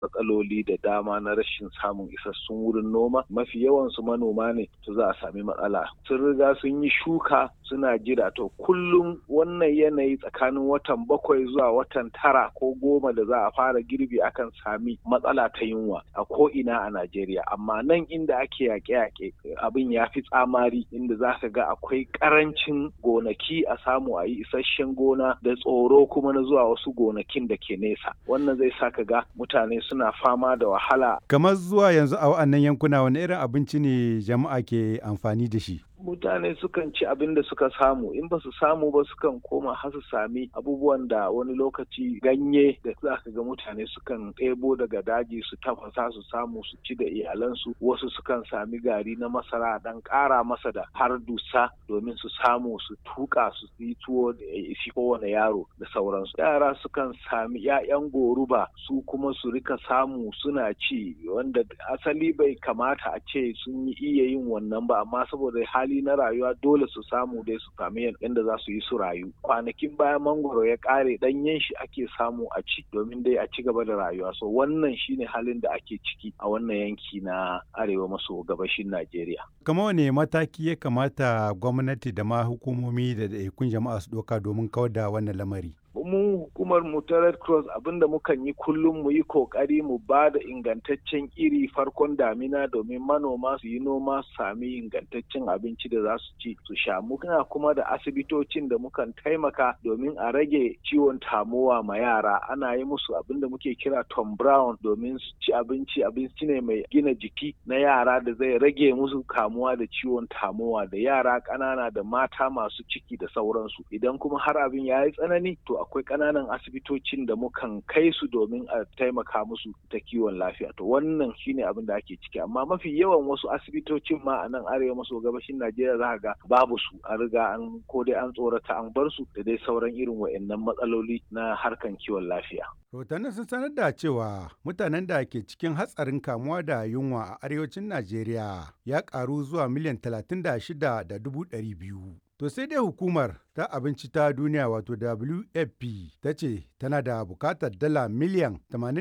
matsaloli da dama na rashin samun isassun wurin noma mafi yawansu manoma ne to za a sami matsala sun riga sun yi shuka suna jira to kullum wannan yanayi tsakanin watan bakwai zuwa watan tara ko goma da za a fara girbi akan sami matsala ta yunwa a ko ina a Najeriya amma nan inda ake yaƙe-yaƙe abin ya fi tsamari inda za ka ga akwai ƙarancin gonaki a samu a yi isasshen gona da tsoro kuma na zuwa wasu gonakin da ke nesa wannan zai sa ka ga mutane suna fama da wahala kamar zuwa yanzu a wa'annan yankuna wani irin abinci ne jama'a ke amfani da shi mutane sukan ci abin da suka samu in ba su samu ba sukan koma har su sami abubuwan da wani lokaci ganye da za ka ga mutane sukan ɗebo daga daji su tafasa su samu su ci da iyalansu wasu sukan sami gari na masara dan ƙara masa da har dusa domin su samu su tuka su yi tuwo da isi kowane yaro da sauransu yara sukan sami 'ya'yan goruba su kuma su rika samu suna ci wanda asali bai kamata a ce sun yi iya yin wannan ba amma saboda hali hali na rayuwa dole su samu dai su sami yadda za su yi su rayu kwanakin bayan mangoro ya kare danyen shi ake samu a ci domin dai a ci gaba da rayuwa so wannan shine halin da ake ciki a wannan yanki na arewa maso gabashin najeriya kama wane mataki ya kamata gwamnati da ma hukumomi da ɗaiɗaikun jama'a su ɗauka domin kawar da wannan lamari mu hukumar mu ta red cross abinda mukan yi kullum mu yi kokari mu ba da ingantaccen iri farkon damina domin manoma su yi noma su sami ingantaccen abinci da za su ci su sha muna kuma da asibitocin da mukan taimaka domin a rage ciwon tamowa ma yara ana yi musu abinda muke kira tom brown domin su ci abinci abinci ne mai gina jiki na yara da zai rage musu kamuwa da ciwon tamowa da yara ƙanana da mata masu ciki da sauransu idan kuma har abin ya yi tsanani to akwai ƙananan asibitocin da mukan kai su domin a taimaka musu ta kiwon lafiya to wannan shine abin da ake ciki amma mafi yawan wasu asibitocin ma a nan arewa maso gabashin najeriya za ga babu su an riga an ko dai an tsorata an bar su da dai sauran irin wa'annan matsaloli na harkan kiwon lafiya rahotannin sun sanar da cewa mutanen da ke cikin hatsarin kamuwa da yunwa a arewacin najeriya ya karu zuwa miliyan talatin da shida da dubu ɗari biyu To sai dai hukumar ta abinci ta duniya wato WFP ta ce tana da bukatar dala miliyan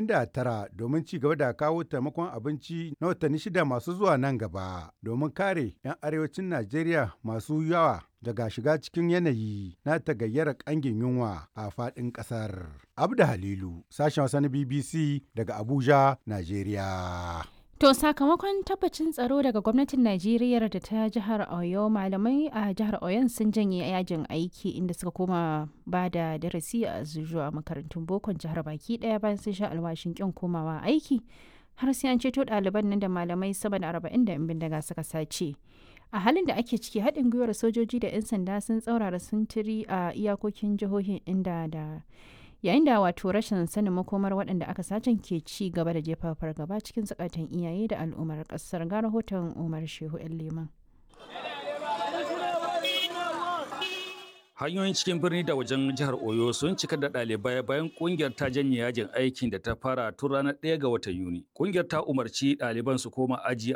89 domin ci gaba da kawo taimakon abinci na watanni shida masu zuwa nan gaba domin kare 'yan arewacin Najeriya masu yawa daga shiga cikin yanayi na tagayyara kangin yunwa a faɗin ƙasar. Abda Halilu, sashen wasa na BBC daga Abuja, Najeriya. To sakamakon tabbacin tsaro daga gwamnatin Najeriya da ta jihar Oyo malamai a jihar Oyon sun janye yajin aiki inda suka koma ba da darasi a zuwa makarantun bokon jihar baki daya bayan sun sha alwashin kin komawa aiki har sai an ceto ɗaliban nan da malamai sama da arba'in da bindiga suka sace. A halin da ake ciki haɗin gwiwar sojoji da 'yan sanda sun tsaurara sintiri a iyakokin jihohin inda da yayin da wato rashin sanin makomar waɗanda aka sacen ke ci gaba da jefa fargaba cikin zukatan iyaye da al'ummar ƙasar ga rahoton umar shehu yan liman hanyoyin cikin birni da wajen jihar oyo sun cika da ɗalibai bayan kungiyar ta janye yajin aikin da ta fara tun ranar 1 ga watan yuni kungiyar ta umarci ɗaliban su koma aji